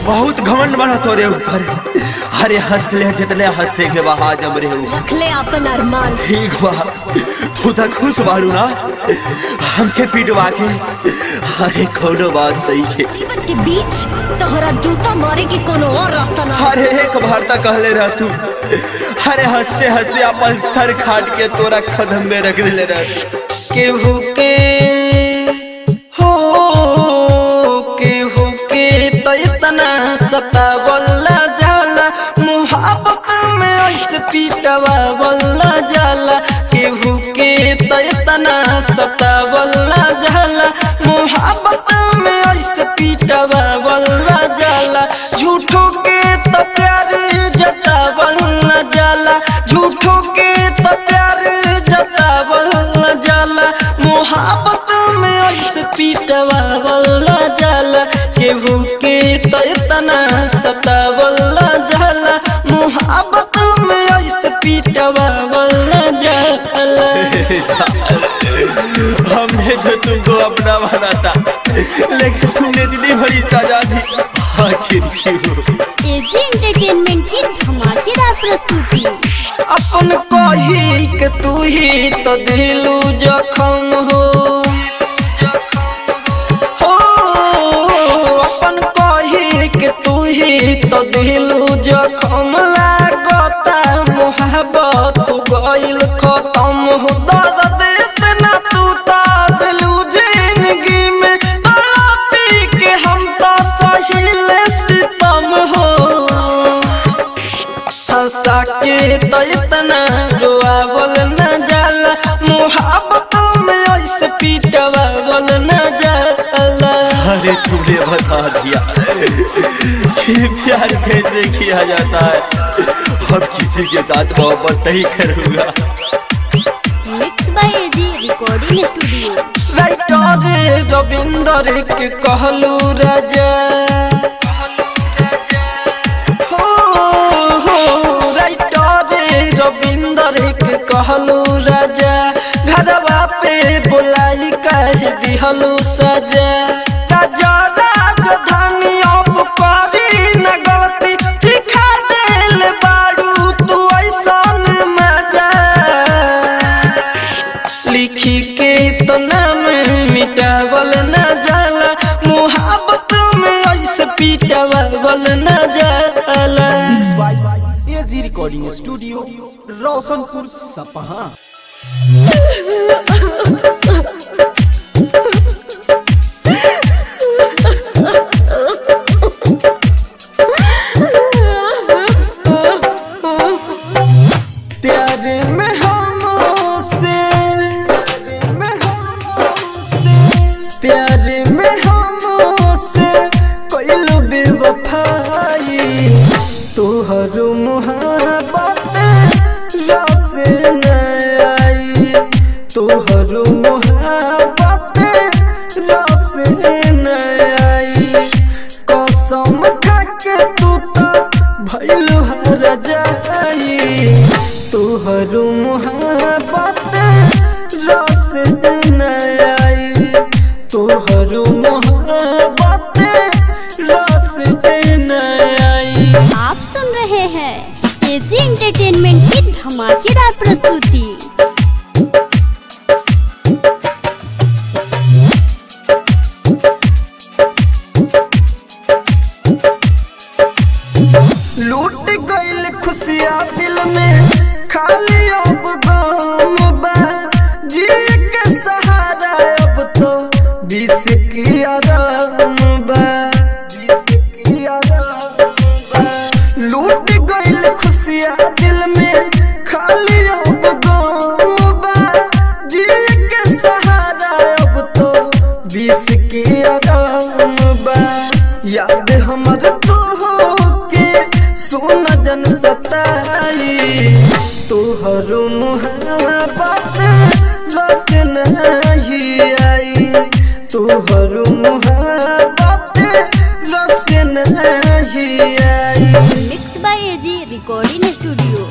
बहुत घमंड बना तोरे ऊपर अरे हंस ले जितने हंसे के बहा जम रे ऊपर रखले अपन अरमान ठीक बा तू तो खुश बाड़ू ना हमके पिटवा के अरे कोनो बात नहीं है जीवन के बीच तोहरा जूता मारे के कोनो और रास्ता ना अरे एक बार तक कहले रह तू अरे हंसते हंसते अपन सर खाट के तोरा कदम में रख दिले रह केहू के हो केहू के तो इतना सतावला जाला मुहब्बत में ऐसे पीटवावला जाला केहू के तो इतना सतावला जाला मुहब्बत में ऐसे पीटवावला जाला झूठों के तो प्यार जतावला जाला झूठों के तो प्यार जतावला जाला मोहब्बत में ऐसे पीटवावला जाला केहू के तो इतना सतावला जाला मोहब्बत में ऐसे पीटवावला जाला हमने तो तुमको अपना बना था लेकिन तुमने दीदी बड़ी सजा दी आखिर क्यों एजी एंटरटेनमेंट की धमाकेदार प्रस्तुति अपन कही के तू ही तो दिलू जखम हो हो अपन कही के तू ही तो दिलू जखम लागता मोहब्बत हो गइल खत्म हो दर्द इतना तू तो दिलू जिंदगी में तड़पी के हम तो सहिल सितम हो हंसा के तो इतना रोआवल न जाला मुहब्बत में ऐसे पीटवावल न जाला अरे तुमने बता दिया कि प्यार कैसे किया जाता है अब किसी के साथ मोहब्बत नहीं करूंगा mix by AG recording studio writer Ravinder के कहलू राजा हो हो राइटर रविंदर के कहलू राजा घरवा पे बुलाई कह दिहलू सजा राजा राजधानी अब करी न गलती सिखा दिल बारू तू ऐसन मजा लिखी के तो नाम मिटावल न जाला मुहब्बत में ऐसे पीटावल न जाला एजी रिकॉर्डिंग स्टूडियो रोशनपुर सपहा प्यार में हमसे प्यार में हमसे कोइलो बेवफाई तोहर मोहब्बत रस न आई तोहर मोहब्बत रस न आई कसम खाके तू तो भइल हर जाई तोहर मोहब्बत रस न आई तोहर मोहब्बत रस न आई आप सुन रहे हैं एजी एंटरटेनमेंट की धमाकेदार प्रस्तुति लूट गइल खुशियाँ दिल में खाली अब गम बा जिए के सहारा अब तो विष की आराम बा विष की आराम बा लूट गइल खुशियाँ दिल में खाली अब गम बा जिए के सहारा अब तो विष की आराम बा याद हमर तो के सोन जन सताई तोहर मुहब्बत रस नहीं आई तोहर मुहब्बत रस नहीं आई mix by AG recording studio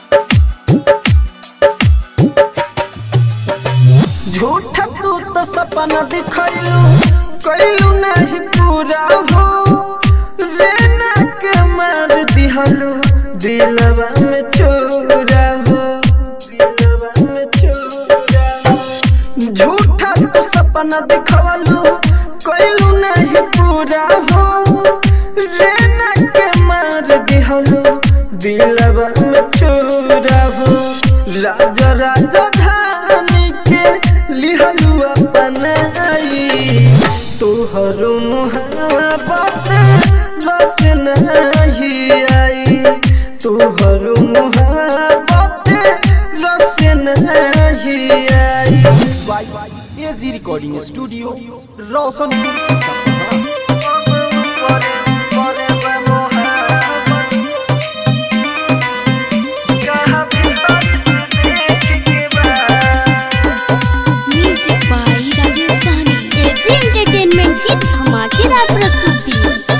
झूठा तू तो सब सपना दिखैलू कैलू नहीं पूरा हो रे ना के मार दिहलू दिलवा में चोरा हो दिलवा में चोरा हो झूठा तू सपना दिखवलू कैलू नहीं पूरा हो रे ना के मार दिहलू दिलवा में चोरा हो राजा राजा धानी के लिहलू अपनाई तोहर मुहाबत बस नहीं आई तोहर मुहाबत बस नहीं आई by AG recording studio Roshanpur Sapaha music by Rajesh Sahni AG entertainment की धमाकेदार प्रस्तुति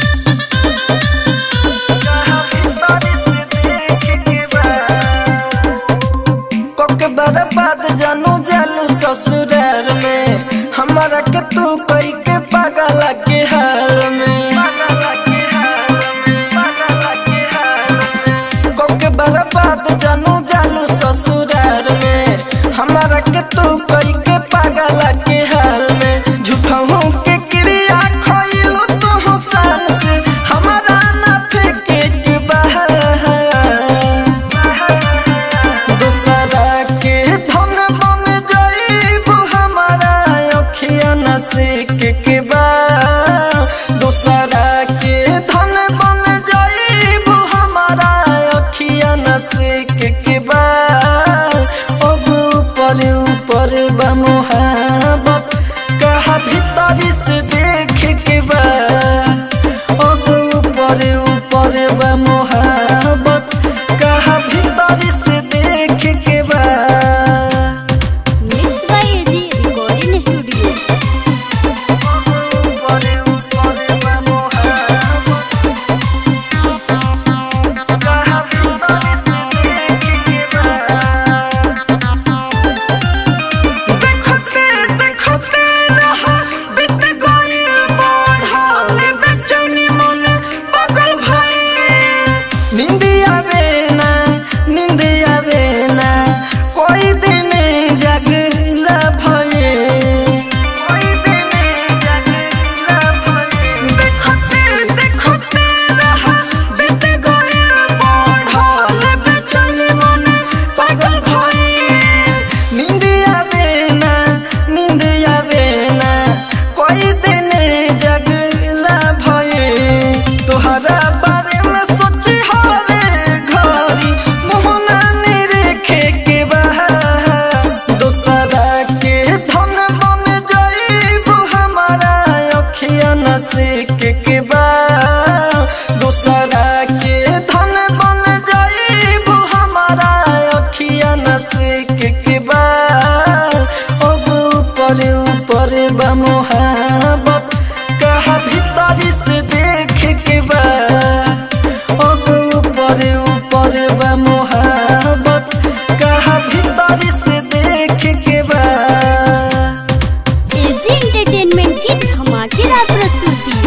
कोके बर्बाद जानू जालू ससुराल में हमारा के तू कोई के पागल के हाल में कोके बर्बाद जानू जालू ससुराल में हमारा के तू कोई के पागल के हाल में झूठा हूँ के क्रिया खोइलू तू हसान से हमारा ना फेंके के बाहर दूसरा के धन बन जाइब हमारा अखिया नसीक के बा दूसरा के धन बन जाइब हमारा अखिया नसीक के बा अब ऊपर ऊपर बा मोहब्बत कहा भीतरी से देख के बा अब ऊपर ऊपर बा मोहब्बत कहा भीतरी से देख के बा mix by AG recording studio देखते देखते रहा बीत गइल बढ़ल बेचैनी मन पागल भइल नींद आवे ना नींद आवे ना कोई दिन जगला भइल देखते देखते रहा बीत गइल बढ़ल बेचैनी मन पागल भइल नींद आवे ना नींद आवे ना कोई दिन जगला भइल तोहरा बारे में सोची हरे घड़ी मोहना निरेखे के बाहर दोसरा के धन बन जाइब हमारा अखिया नसीक के बा दोसरा के धन बन जाइब हमारा अखिया नसीक के बा अब ऊपर ऊपर बा मोहब्बत कहा भीतरी से देख के बा अब ऊपर ऊपर बा मोहब्बत कहा भीतरी से देख के बा एजी एंटरटेनमेंट की धमाकेदार प्रस्तुति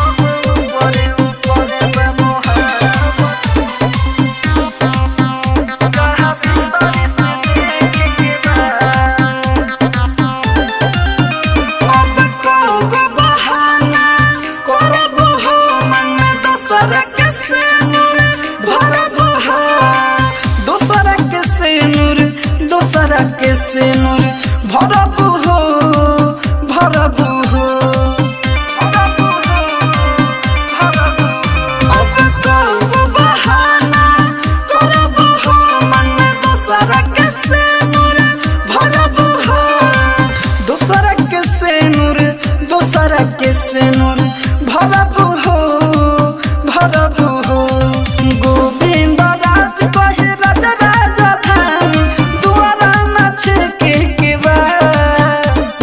अब कौगो बहाना करब हो मन में दोसर के सिनुर भरब हो दोसर के सिनुर दोसर के सिनुर भरब हो भरब हो अब कौगो बहाना करब हो मन में दोसर के सिनुर भरब हो दोसर के सिनुर दोसर के सिनुर भरब हो भरब हो गोविंद राज कहे राजा राजा धान दुआरा नाच के के बा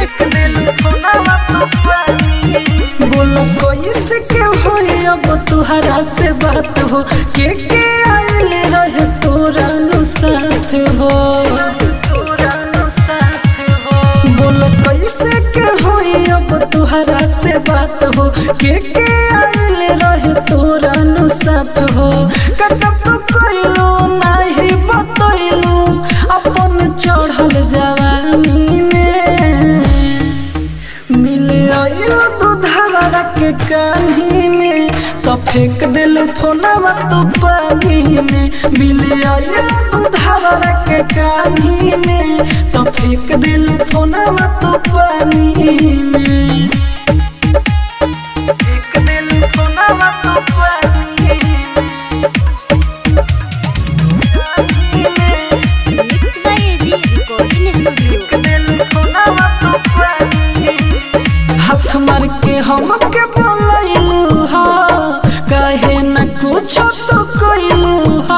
प्रस्तुति बोलो कैसे के होई अब तुहरा से बात हो के के आइल रहे तोरा नु साथ हो बोलो कैसे के होई अब तुहरा से बात हो के के आइल रहे तोरा नु साथ हो कका तो कइलो नाही बतइलो अपन चढ़ल जवानी में मिले आइल दूधवा के कान्ही में तो फेंक दिल फोनवा तू पानी में मिले आइल दूधवा के कान्ही में तो फेंक दिल फोनवा तू पानी में फेंक दिल फोनवा तू पानी में mix by AG recording studio हाथ मार के हम के बोलैलू हा कहे न कुछ तो कइलू हा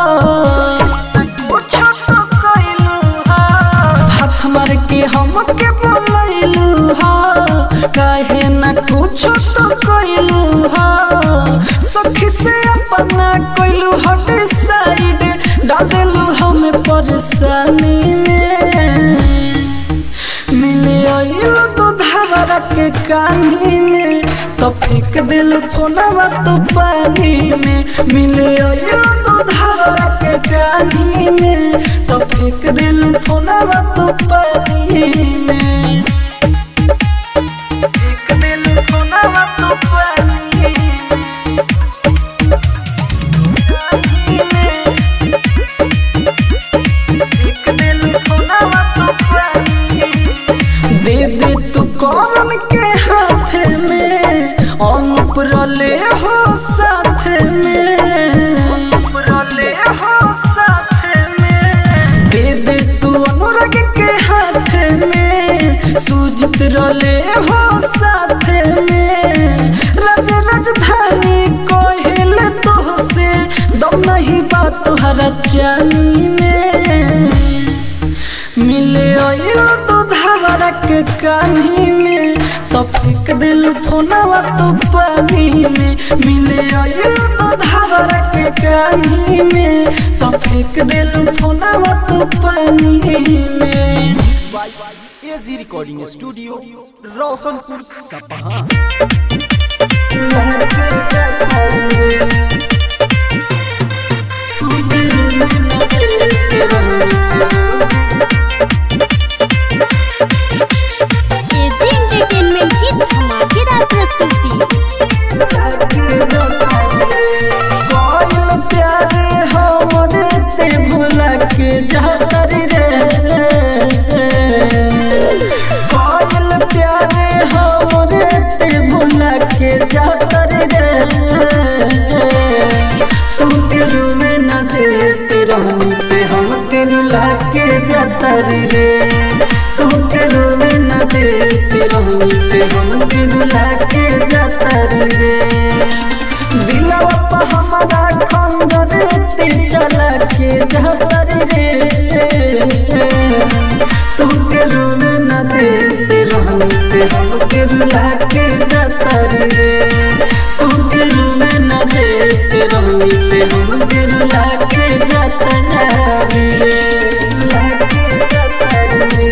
हाथ मार के हम के बोलैलू हा कहे न कुछ तो कइलू हा सखी से अपना कइलू हट साइड डाल देलू हमें परेशानी में मिले आइल दूधवा के कानी में तो फेंक दिल फोनवा तो पानी में मिले आइल दूधवा के कानी में तो फेंक दिल फोनवा तो पानी में फेंक दिल फोनवा तो पानी में फेंक दिल फोनवा तो पानी दे दे तू कौन के हाथ में अनुप रले हो साथ में अनुप रले हो साथ में दे दे तू अनुराग के हाथ में सुजित रले हो साथ में राज राजधानी कोहिल तो से दम नहीं बात तुहरा चाली में मिले आइल तो धावरा के कानी में तो फेंक दिल फोनवा तो पानी में मिले आइल तो धावरा के कानी में तो फेंक दिल फोनवा तो पानी में AG recording studio Roshanpur Sapaha AG entertainment की धमाकेदार प्रस्तुति कोइल प्यारे हमरे ते भुला के जातर रे कोइल प्यारे हमरे ते भुला के जातर रे तुम तेरू में न देते रहनी ते हम तेरू लाके जातर रे तुम तेरू में न देते रहनी ते हम तेरू लाके जातर रे दिलवा पे हमारा खंजर ते चला के जातर रे तू के रूम न देते रहनी ते हम के रुला के जातर रे तू के रूम न देते रहनी ते हम के रुला के जातर रे रुला के जातर रे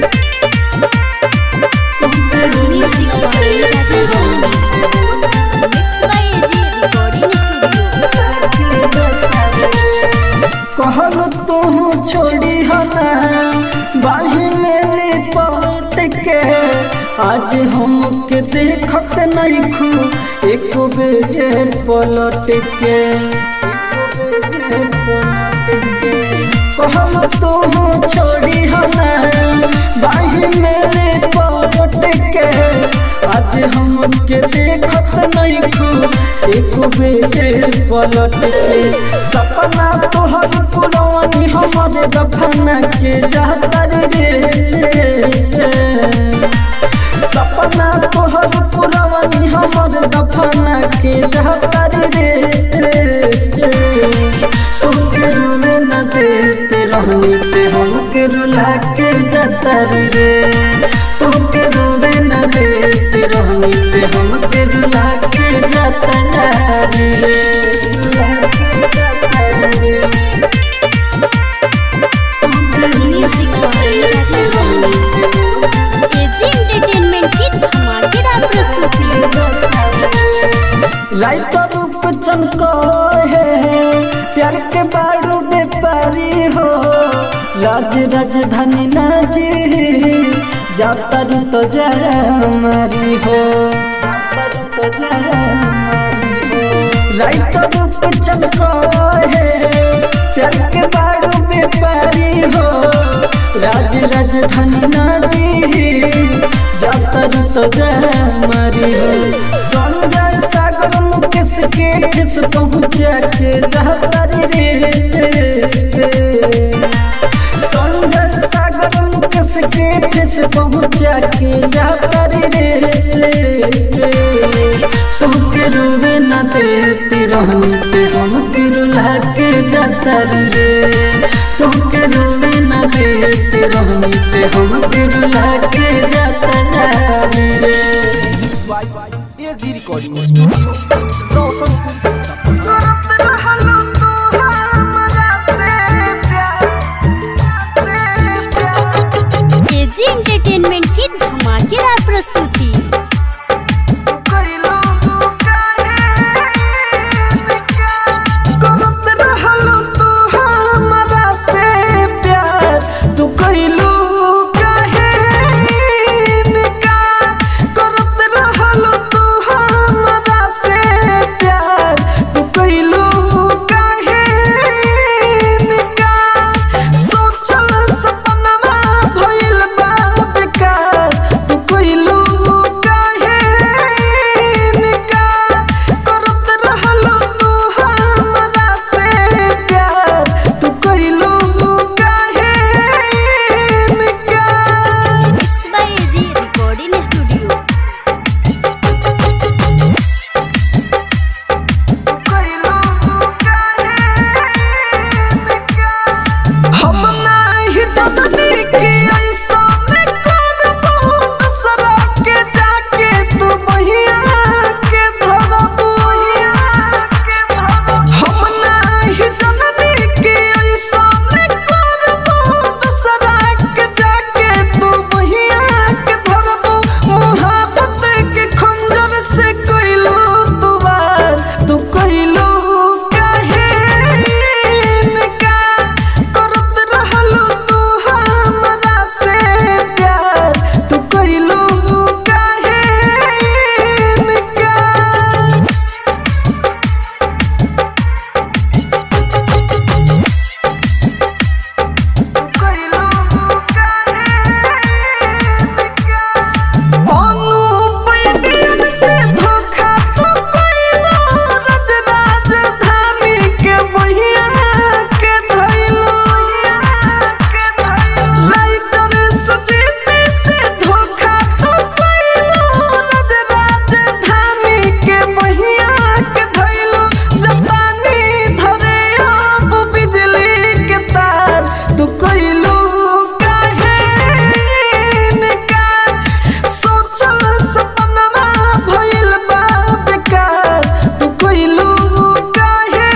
तू के room music by Rajesh mix by AG recording studio कहल तू छोड़ी हना बाही में लिपट के आज हमके देखत नहीं खू एक बेर पलट के कहल तू छोड़ी हना बाही में लिपट के आज हमके देखत नहीं खू एक बेर पलट के सपना तोहर पुरवानी हमर दफना के जातर रे सपना तोहर पुरवानी हमर दफना के जातर रे तुमके रूमे न देते रहनी ते हमके रुला के जातर रे तुम रे लागे जाता रे music by Rajesh Sahani AG entertainment की धमाकेदार प्रस्तुति राइटर रूप चमको है प्यार के बाड़ू व्यापारी हो राज राजधानी ना जी जाता रू तो जय हमारी हो जाता रू तो जय हमारी हो राइटर रूप चमको है प्यार के बाड़ू व्यापारी हो राज राजधानी ना जी जाता रू तो जय हमारी हो संजय सागर मुकेश के ठेस पहुँचा के जाता रे संजय सागर मुकेश के ठेस पहुँचा के जाता रे तुमके रूबे न देते रहनी ते हमके रुला के जाता रे तुमके रूबे न देते रहनी ते हमके रुला के जाता रे AG recording studio Roshanpur Sapaha AG entertainment की धमाकेदार प्रस्तुति करत रहलू तू हमरा से प्यार तू कइलू काहे इनकार करत रहलू तू हमरा से प्यार तू कइलू काहे इनकार सोचल सपनवा भइल बा बेकार तू कइलू काहे इनकार करत रहलू तू हमरा से प्यार तू कइलू काहे इनकार mix by AG recording studio हम नाही ददनी के ऐसा में करबो दूसरा के जाके तू बहिया के धरबो हम नाही ददनी के ऐसा में करबो दूसरा के जाके तू बहिया के धरबो मोहब्बत के खंजर से कइलू तू वार तू कइलू काहे इनकार करत रहलू तू हमरा से प्यार तू कइलू काहे इनकार अनुपैदिन से धोखा तू कइलो रज राजधानी के बहिया के धइलो लाइटर सुजीती से धोखा तू कइलो रज राजधानी के बहिया के धइलो जपानी धरे अब बिजली के तार तू कइलो काहे इनकार सोचल सपनवा भइल बा बेकार तू कइलू काहे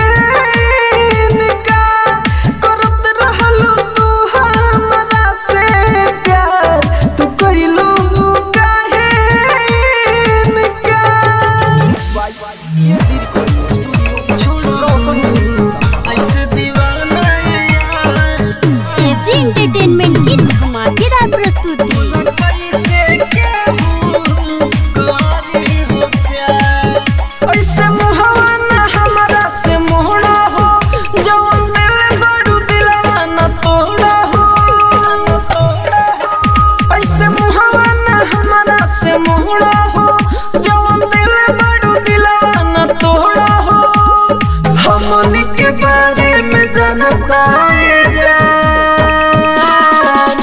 इनकार करत रहलू तू हमरा से प्यार तू कइलू काहे इनकार एजी रिकॉर्डिंग स्टूडियो रोशनपुर ऐसे दीवाना यार एजी एंटरटेनमेंट की धमाकेदार प्रस्तुति कैसे केहू करी हो प्यार ऐसे मुहवा ना हमरा से मोहड़ा हो जवन दिल बड़ू दिलवा न तोड़ा हो ऐसे मुहवा ना हमरा से मोहड़ा हो जवन दिल बड़ू दिलवा न तोड़ा हो हमन के बारे में जानता है जान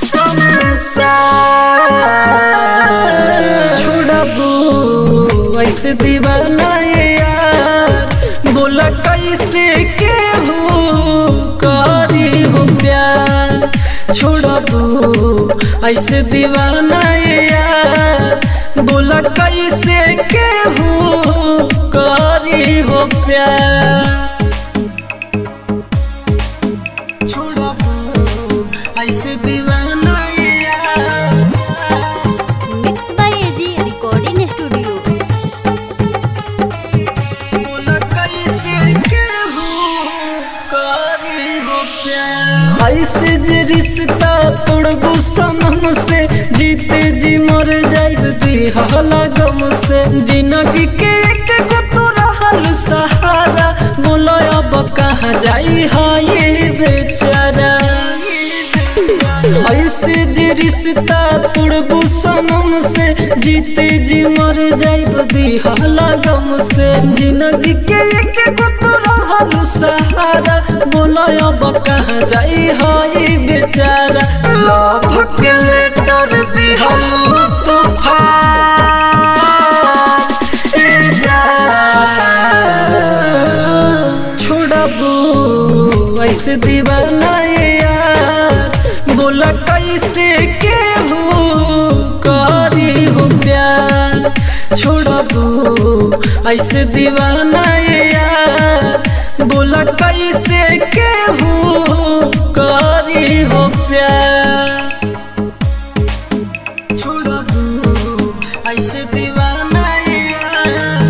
संसार छोड़बू ऐसे दीवाना ये यार बोला कैसे के हो करी हो प्यार छोड़बू ऐसे दीवाना ये यार बोला कैसे के हो करी हो प्यार छोड़बू ऐसे दीवाना यार mix by AG recording studio बोला कैसे केहू करी हो प्यार ऐसे जे रिश्ता तोड़बू सनम से जीते जी मर जाइब दिहला गम से जिंदगी के एक गो तो रहल सहारा बोलो अब कहाँ जाई हा ये बेचारा ऐसे जे रिश्ता तोड़बू सनम से जीते जी मर जाइब दिहला गम से जिंदगी के एक गो तो रहल सहारा बोलो अब कहाँ जाई हाय बेचारा लव के लेटर दिहल तूफान ए जान छोड़बू ऐसे दीवाना यार बोला कैसे केहू करी हो प्यार छोड़बू ऐसे दीवाना यार बोला कैसे केहू करी हो प्यार छोड़बू ऐसे दीवाना यार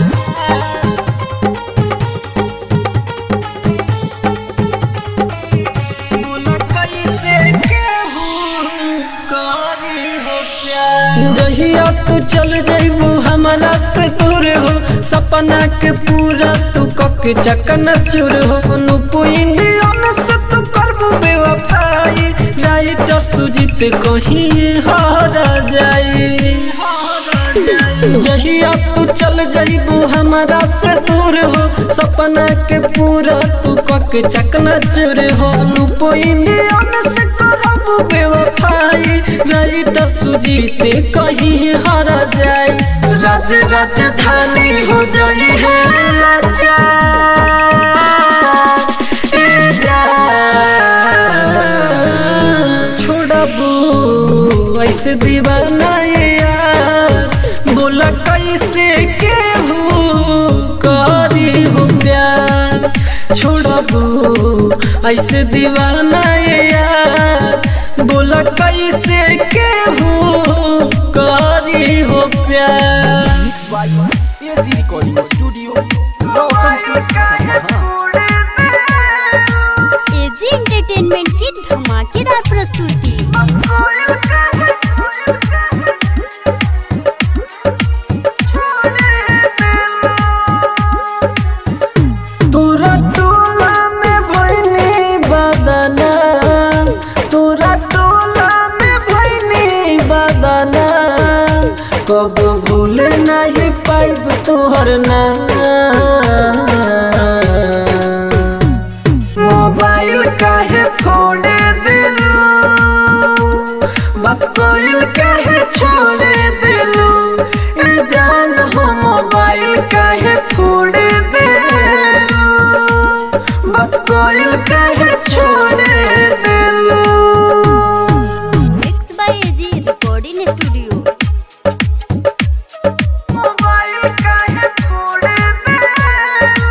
बोला कैसे केहू करी हो प्यार जहिया तू चल जइबू हमरा से दूर हो सपना के पूरा तू कक चकन चूर हो नुपु इंडियन से तू करबू बेवफाई राइटर सुजीत कहीं हारा जाई जहिया तू चल जइबू हमरा से दूर हो सपना के पूरा तू कक चकना चूर हो नुपो इंडियन से करबू बेवफाई राइटर सुजीत कहीं हारा जाई राज राजधानी हो जाई है लाचार ए जान छोड़बू ऐसे दीवाना यार बोला कैसे केहू करी हो प्यार छोड़बू ऐसे दीवाना यार बोला कैसे केहू करी हो प्यार mix by AG recording studio Roshanpur Sapaha AG entertainment की धमाकेदार प्रस्तुति तोरा टोला में भइनी बदना तोरा टोला में भइनी बदना कब भूल नहीं पाइब तोहर ना मोबाइल काहे फोड़े दिलू बकोइल काहे छोड़े दिलू ए जान हो मोबाइल काहे फोड़े दिलू बकोइल काहे छोड़े दिलू mix by AG recording studio mobile काहे फोड़े दिलू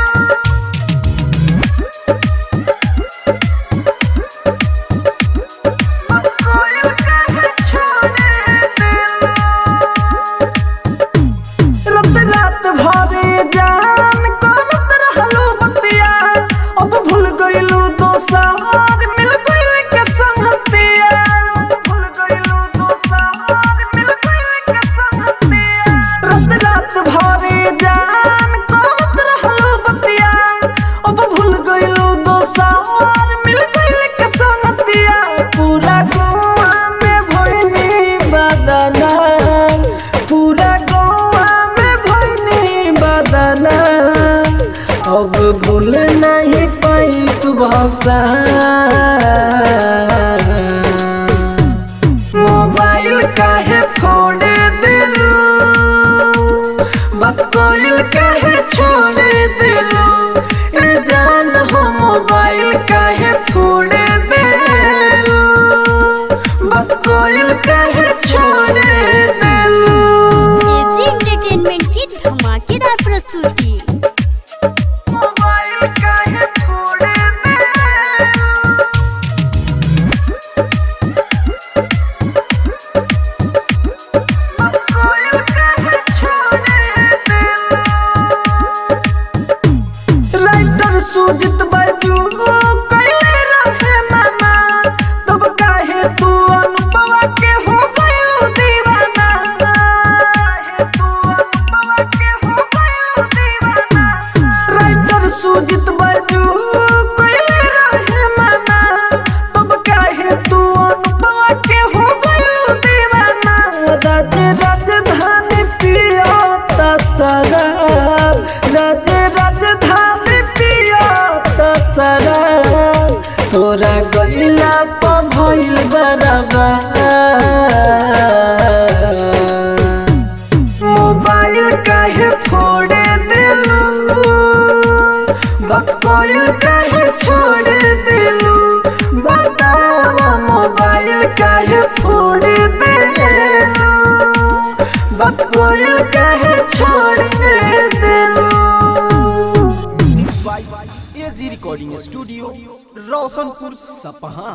बकोइल काहे छोड़े दिलू रात रात भरे जान करत रहलू बतिया अब भूल गइलू दोसार मिल गइल के संगतिया भूल गइलू दोसार मिल गइल के संगतिया रात रात भरे जान करत रहलू बतिया अब भूल गइलू दोसार मिल गइल के संगतिया पूरा गोवा में भइनी बदना पूरा गोवा में भइनी बदना अब भूल नहीं पाई सुबह सा मोबाइल काहे फोड़े दिलू बकोइल काहे छोड़े दिलू ए जान हो मोबाइल काहे फोड़े दिलू बकोइल काहे छोड़े दिलू एजी एंटरटेनमेंट की धमाकेदार प्रस्तुति कोयल काहे छोड़ दिलू बतावा मोबाइल काहे फोड़ दिलू बात कोयल काहे छोड़ दिलू mix by AG recording studio Roshanpur Sapaha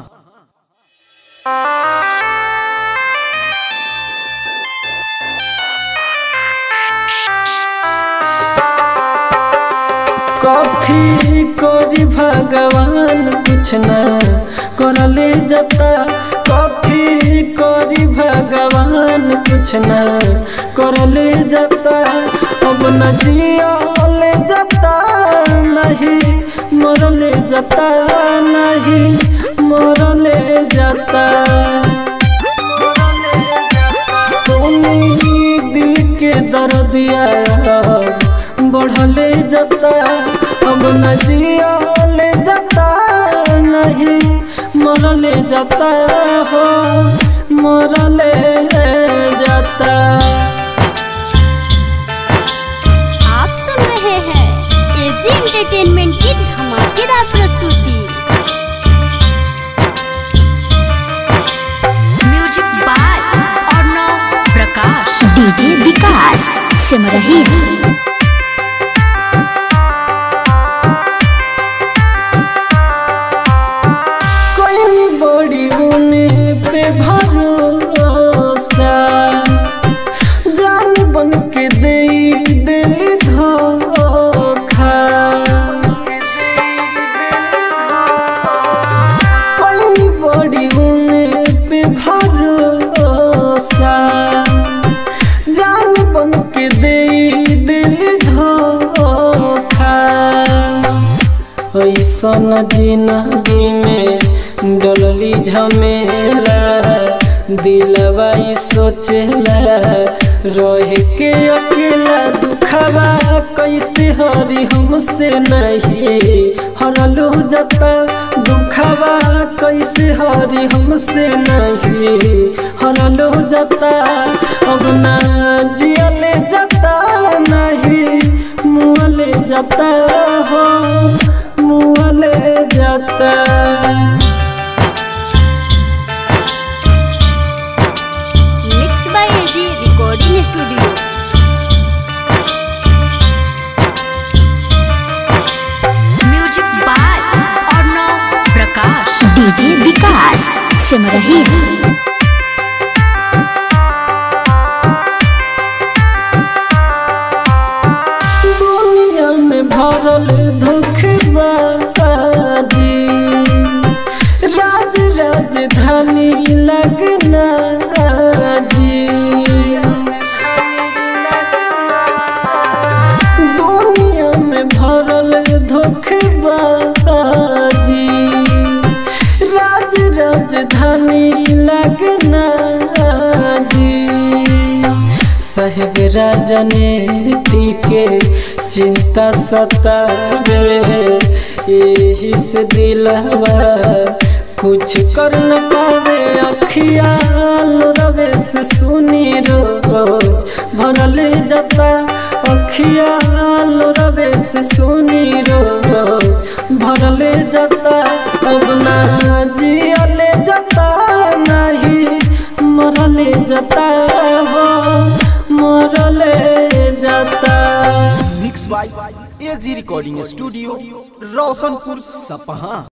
कथी करी भगवान कुछ न करले जता कथी करी भगवान कुछ न करले जता अब न जियले जता नहीं मरले जता नहीं मरले जता सोनी दिल के दर्दिया बढ़ले जता अब न जियले जता नहीं मरले जता हो मरले जता आप सुन रहे हैं एजी एंटरटेनमेंट की धमाकेदार प्रस्तुति music by Arnav Prakash DJ Vikas Simrahi कोई बड़ी उने पे भरोसा जान बन के दे दिल धोखा कोई बड़ी उने पे भरोसा जान बन के दे दिल धोखा ऐसन जिंदगी में डलली झमेला दिलवा ई सोचेला रह के अकेला दुखवा कैसे हरी हमसे नहीं हरलू जता दुखवा कैसे हरी हमसे नहीं हरलू जता अब ना जियले जता नहीं मुँहले जाता हो मुँहले जाता mix by AG recording studio music by Arnav Prakash DJ Vikas Simrahi दुनिया में भरल धोखबाजी राज राजधानी लगना जी दुनिया में भरल धोखबाजी राज राजधानी लगना जी साहेब राजनीति के चिंता सतावे यही से दिलवा कुछ कर न पावे अखियाल रवे से सुनी रोज भरल जता अखियाल रवे से सुनी रोज भरल जता अब ना जियले जता नहीं मरले जता हो मरले जता mix by AG recording studio Roshanpur सपहा